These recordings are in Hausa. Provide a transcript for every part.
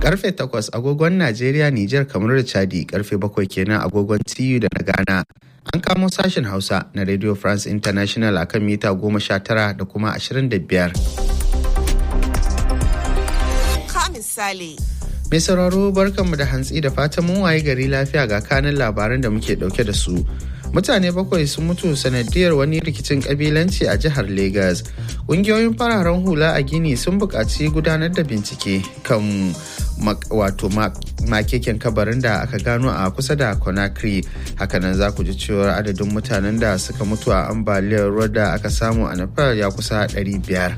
karfe 8 agogon Najeriya, Nijar, kamar da Chadi karfe 7 kenan agogon TU da na Ghana. An kamo sashen Hausa na Radio France International akan mita 19 da kuma 25. Ka misali. Mai sauraro barkanmu da hantsi da fatan mun waye gari lafiya ga kanin labaran da muke dauke da su. Mutane bakwai sun mutu sanadiyar wani rikicin kabilanci a jihar Legas. Ƙungiyoyin fararen hula a Gini sun buƙaci gudanar da bincike kan wato makeken kabarin da aka gano a kusa da Conakry. Hakanan za ku ji cewar adadin mutanen da suka mutu a ambaliyar ruwa da aka samu a Nepal ya kusa 500.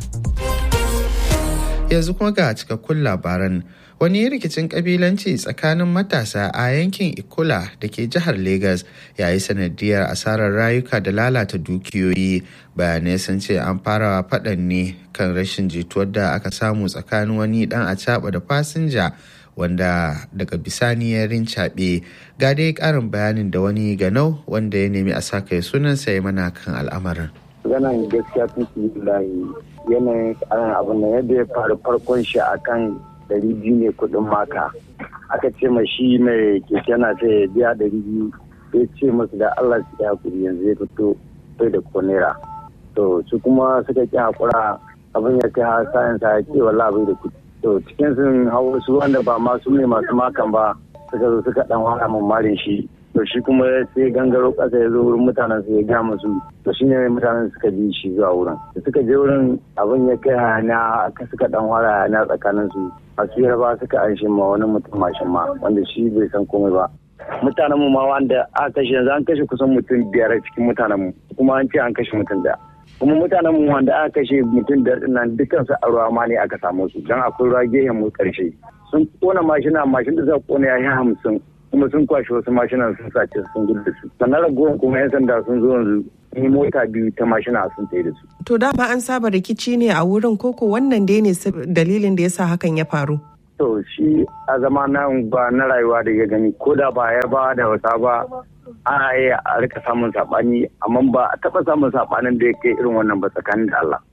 Yanzu kuma ga cikakkun labaran. wani rikicin kabilanci tsakanin matasa a yankin ikola da ke jihar Legas ya yi sanadiyar asarar rayuka da lalata dukiyoyi bayanai sun ce an fara faɗan ne kan rashin jituwar da aka samu tsakanin wani dan a da fasinja wanda daga bisani ya rincaɓe ga dai ƙarin bayanin da wani ganau wanda ya nemi a saka sunansa ya mana kan al'amarin. Ganan gaskiya tun yanayin abin da yadda ya faru farkon shi akan dari biyu ne kudin maka aka ce ma shi mai keke na sai ya biya dari biyu ya ce masu da allah su ya hakuri yanzu ya fito bai da ko naira to su kuma suka ki hakura abin ya kai har sayan sa ya ce wala bai da kudi to cikin sun hau su wanda ba masu ne masu makan ba suka zo suka dan wara mare shi to shi kuma sai gangaro kasa ya zo wurin mutanen su ya ga musu to shi ne mutanen suka bi shi zuwa wurin da suka je wurin abin ya kai hayana aka suka dan wara hayana tsakanin su masu yarba suka an shi ma wani mutum mashin ma wanda shi bai san komai ba mutanen mu ma wanda aka kashe yanzu an kashe kusan mutum biyar cikin mutanen mu kuma an ce an kashe mutum daya kuma mutanen mu wanda aka kashe mutum da nan dukkan su a ruwa ma ne aka samu su dan akwai ruwa gehen mu karshe sun kona mashina mashin da suka kona ya yi hamsin kuma sun kwashe wasu mashinan sun sace sun gudu da su sannan ragowar kuma yan sanda sun zo yanzu yi mota biyu ta mashina sun tsaye da su. To dama an saba rikici ne a wurin koko wannan dai ne dalilin da yasa hakan ya faru. To shi a zama na ba na rayuwa da ya gani ko da ba ya ba da wasa ba ana iya a rika samun saɓani amma ba a taɓa samun saɓanin da ya kai irin wannan ba tsakanin da Allah.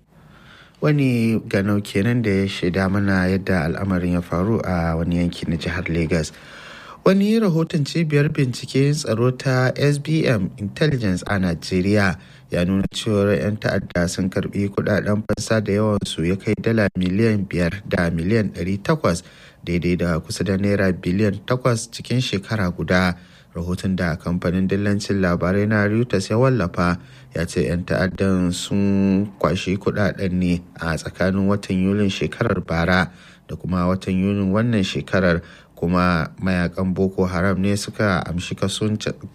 Wani ganau kenan da ya shaida mana yadda al'amarin ya faru a wani yanki na jihar Legas. wani rahoton cibiyar bincike tsaro ta sbm intelligence a najeriya ya nuna cewar 'yan ta'adda sun karbi kudaden fansa da yawansu ya kai dala miliyan 5 da miliyan 800 daidai da kusa da naira biliyan 8 cikin shekara guda rahoton da kamfanin dillancin labarai na reuters ya wallafa ya ce 'yan ta'addan sun kwashi kudaden ne a tsakanin watan yulin shekarar bara da kuma watan yunin wannan shekarar kuma mayakan boko haram ne suka amshi kaso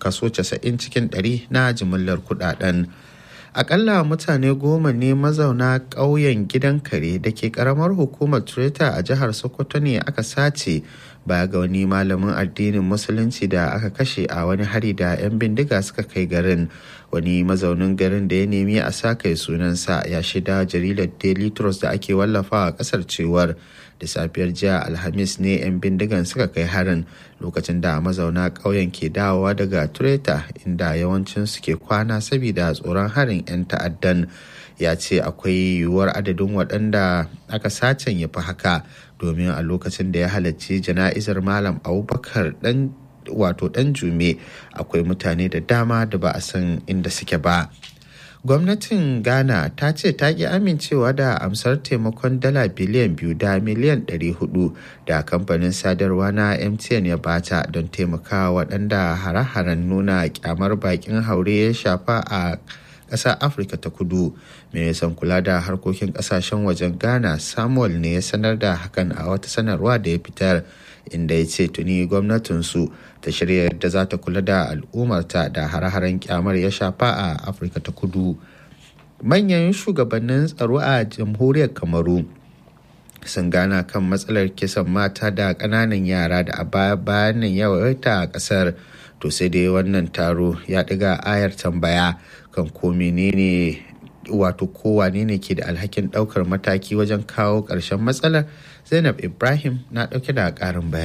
90 cikin 100 na jimillar kudaden akalla mutane goma ne mazauna ƙauyen gidan kare da ke karamar hukumar treta a jihar sokoto ne aka sace baya ga wani malamin addinin musulunci da aka kashe a wani hari da 'yan bindiga suka kai garin wani mazaunin garin da ya nemi a sa kai sunansa ya shida jaridar daily trust da ake wallafa a kasar cewar da safiyar jiya alhamis ne 'yan bindigan suka kai harin lokacin da mazauna ƙauyen ke dawowa daga tureta inda yawancin su ke kwana saboda tsoron harin 'yan ta'addan ya ce akwai yiwuwar adadin waɗanda aka sacen ya fi haka domin a lokacin da ya halarci jana'izar malam abubakar dan wato dan jume akwai mutane da dama da ba a san inda suke ba gwamnatin ghana ta ce ta ki amincewa da amsar taimakon dala biliyan biyu da miliyan 400 da kamfanin sadarwa na mtn ya bata don taimakawa waɗanda hare-haren nuna kyamar bakin haure ya shafa a ƙasar afirka ta kudu ministan kula da harkokin ƙasashen wajen ghana samuel ne ya sanar da hakan a wata sanarwa da ya fitar inda ya ce tuni gwamnatinsu ta shirya yadda za ta kula da al'ummarta da hare-haren kyamar ya shafa a afirka ta kudu manyan shugabannin tsaro a jamhuriyar kamaru sun gana kan matsalar kisan mata da ƙananan yara da a baya bayan nan yawaita a ƙasar to sai dai wannan taro ya ɗiga ayar tambaya kan ko menene wato kowane ne ke da alhakin ɗaukar mataki wajen kawo ƙarshen matsalar zainab ibrahim na ɗauke da ƙarin bayani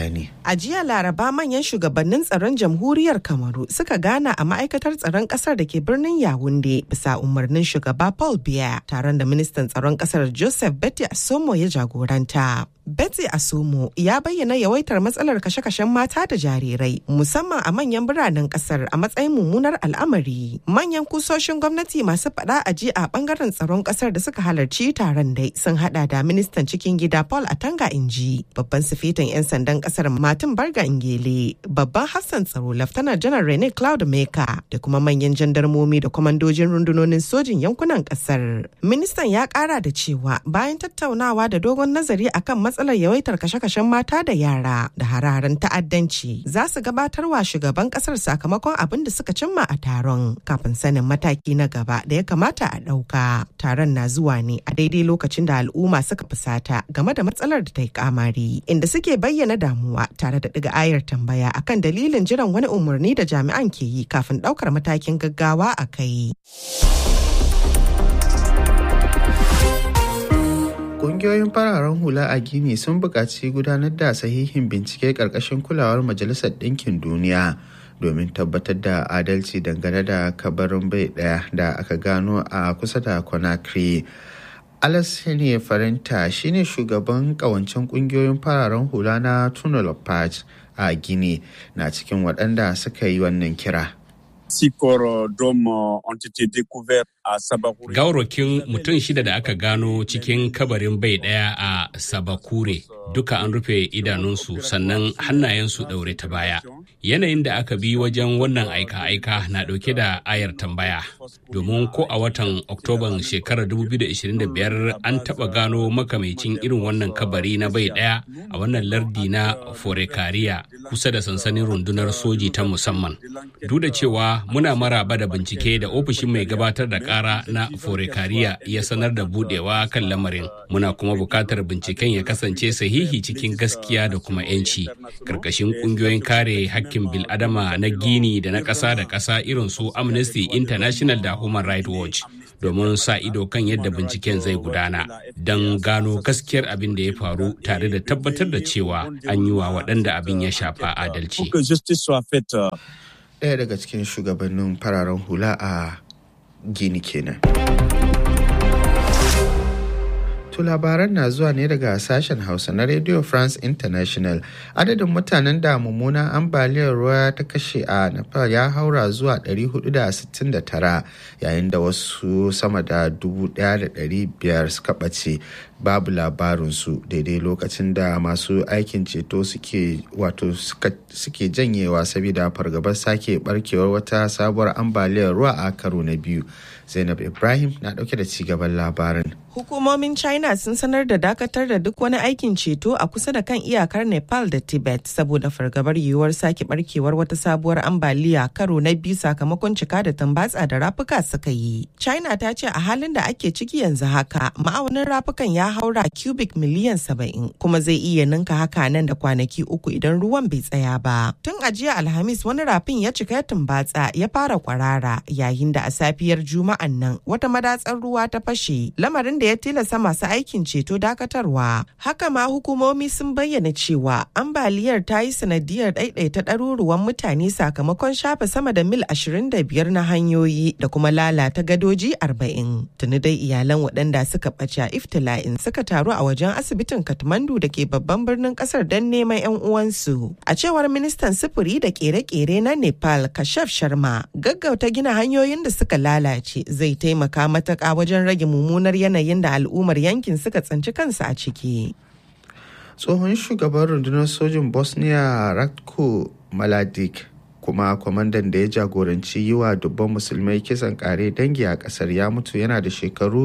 A jiya Laraba manyan shugabannin tsaron jamhuriyar Kamaru suka gana a ma'aikatar tsaron kasar da ke birnin Yawunde bisa umarnin shugaba Paul Biya taron da ministan tsaron kasar Joseph Betty Asomo ya jagoranta. Betty Asomo ya bayyana yawaitar matsalar kashe-kashen mata da jarirai musamman a manyan biranen kasar a matsayin mummunar al'amari. Manyan kusoshin gwamnati masu faɗa a ji a bangaren tsaron kasar da suka halarci taron dai sun hada da ministan cikin gida Paul Atanga Inji, babban sifetin 'yan sandan kasar Martin Barga Ingele, babban Hassan tsaro Laftanar Janar Rene Cloud Meka da kuma manyan jandarmomi da kwamandojin rundunonin sojin yankunan kasar. Ministan ya kara da cewa bayan tattaunawa da dogon nazari akan matsalar yawaitar kashe-kashen mata da yara da hararen ta'addanci za su gabatar wa shugaban kasar sakamakon abin da suka cimma a taron kafin sanin mataki na gaba da ya kamata a ɗauka. Taron na zuwa ne a daidai lokacin da al'umma suka fusata game da matsalar da ta yi kamari inda suke bayyana damuwa tare da ɗiga ayar tambaya akan dalilin jiran wani umarni da jami'an ke yi kafin ɗaukar matakin gaggawa a kai. Ƙungiyoyin fararen hula a Gini sun buƙaci gudanar da sahihin bincike ƙarƙashin kulawar Majalisar Ɗinkin Duniya domin tabbatar da adalci dangane da kabarin bai ɗaya da aka gano a kusa da Conakry. Alassane Farinta shine shugaban ƙawancen ƙungiyoyin fararen hula na Tunnel Patch a Gini na cikin waɗanda suka yi wannan kira. Gawarwakin mutum shida da aka gano cikin kabarin bai ɗaya a Sabakure duka an rufe idanunsu sannan hannayensu ɗaure ta baya. Yanayin da aka bi wajen wannan aika-aika na ɗauke da ayar tambaya. Domin ko a watan Oktoban shekarar 2025 an taɓa gano makamacin irin wannan kabari na bai ɗaya a wannan lardi na Forekariya kusa da sansanin rundunar soji ta musamman. Duk da cewa muna maraba da bincike da ofishin mai gabatar da kara na forekariya ya sanar da budewa kan lamarin muna kuma bukatar binciken ya kasance sahihi cikin gaskiya da kuma 'yanci karkashin kungiyoyin kare hakkin biladama na gini da na ƙasa da ƙasa irin su amnesty international da human rights watch domin sa ido kan yadda binciken zai gudana don gano gaskiyar abin da ya faru tare da tabbatar da cewa an yi wa waɗanda abin ya shafa adalci. ɗaya daga cikin shugabannin fararen hula a gini kenan. To labaran na zuwa ne daga sashen Hausa na Radio France International. Adadin mutanen da mummunan ambaliyar ruwa ta kashe a Nepal ya haura zuwa 469 yayin da wasu sama da 1,500 suka ɓace babu labarinsu daidai lokacin da masu aikin ceto suke wato suke janyewa saboda fargabar sake barkewar wata sabuwar ambaliyar ruwa a karo na biyu. Zainab Ibrahim na ɗauke da cigaban labarin. Hukumomin China sun sanar da dakatar da duk wani aikin ceto a kusa da kan iyakar Nepal da Tibet saboda fargabar yiwuwar sake barkewar wata sabuwar ambaliya karo na biyu sakamakon cika da tambatsa da rafuka suka yi. China ta ce a halin da ake ciki yanzu haka ma'aunin rafukan ya haura cubic miliyan saba'in kuma zai iya ninka haka nan da kwanaki uku idan ruwan bai tsaya ba. Tun a jiya Alhamis wani rafin ya cika ya tumbatsa ya fara kwarara yayin da a safiyar Juma'an nan wata madatsar ruwa ta fashe lamarin da ya tilasta masu aikin ceto dakatarwa. Haka ma hukumomi sun bayyana cewa ambaliyar ta yi sanadiyar ɗaiɗaita ɗaruruwan mutane sakamakon shafe sama da mil 25 na hanyoyi da kuma lalata gadoji 40. Tuni dai iyalan waɗanda suka ɓace a iftila'in suka taru a wajen asibitin Katmandu da ke babban birnin ƙasar don neman 'yan uwansu. A cewar ministan sufuri da ƙere-ƙere na Nepal Kashaf Sharma, gaggauta gina hanyoyin da suka lalace zai taimaka matuƙa wajen rage mummunar yanayin da al'ummar yankin suka tsinci kansu a ciki. Tsohon shugaban rundunar sojin Bosnia Ratko Mladic kuma kwamandan da ya jagoranci yi wa dubban musulmai kisan kare dangi a kasar ya mutu yana da shekaru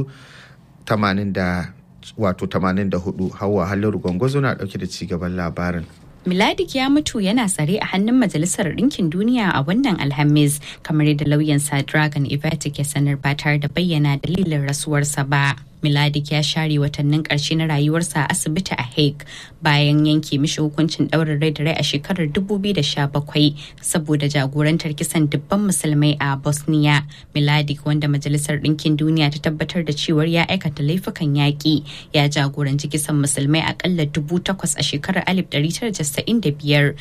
84 hawa halin gwangwazo na dauke da cigaban labarin. Miladik ya mutu yana tsare a hannun Majalisar Ɗinkin Duniya a wannan Alhamis, kamar yadda lauyansa Dragon Ivatic ya sanar ba tare da bayyana dalilin rasuwarsa ba. Miladik ya share watannin ƙarshe na rayuwarsa a asibiti a Hague bayan yanke mishi hukuncin ɗaurin rai da rai a shekarar 2017 saboda jagorantar kisan dubban musulmai a Bosnia. Miladik wanda Majalisar Ɗinkin Duniya ta tabbatar da cewar ya aikata laifukan yaƙi ya jagoranci kisan musulmai akalla dubu takwas a shekarar 1995.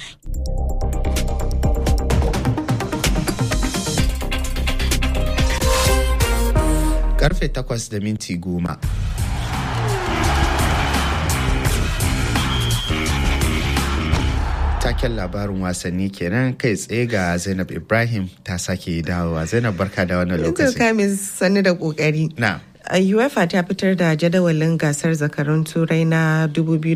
karfe 8 da minti goma. Taken labarin wasanni kenan kai tsaye ga Zainab Ibrahim ta sake dawowa. Zainab barka da wannan lokaci. Kamis sani da kokari. Na. UEFA ta fitar da jadawalin gasar zakarun turai na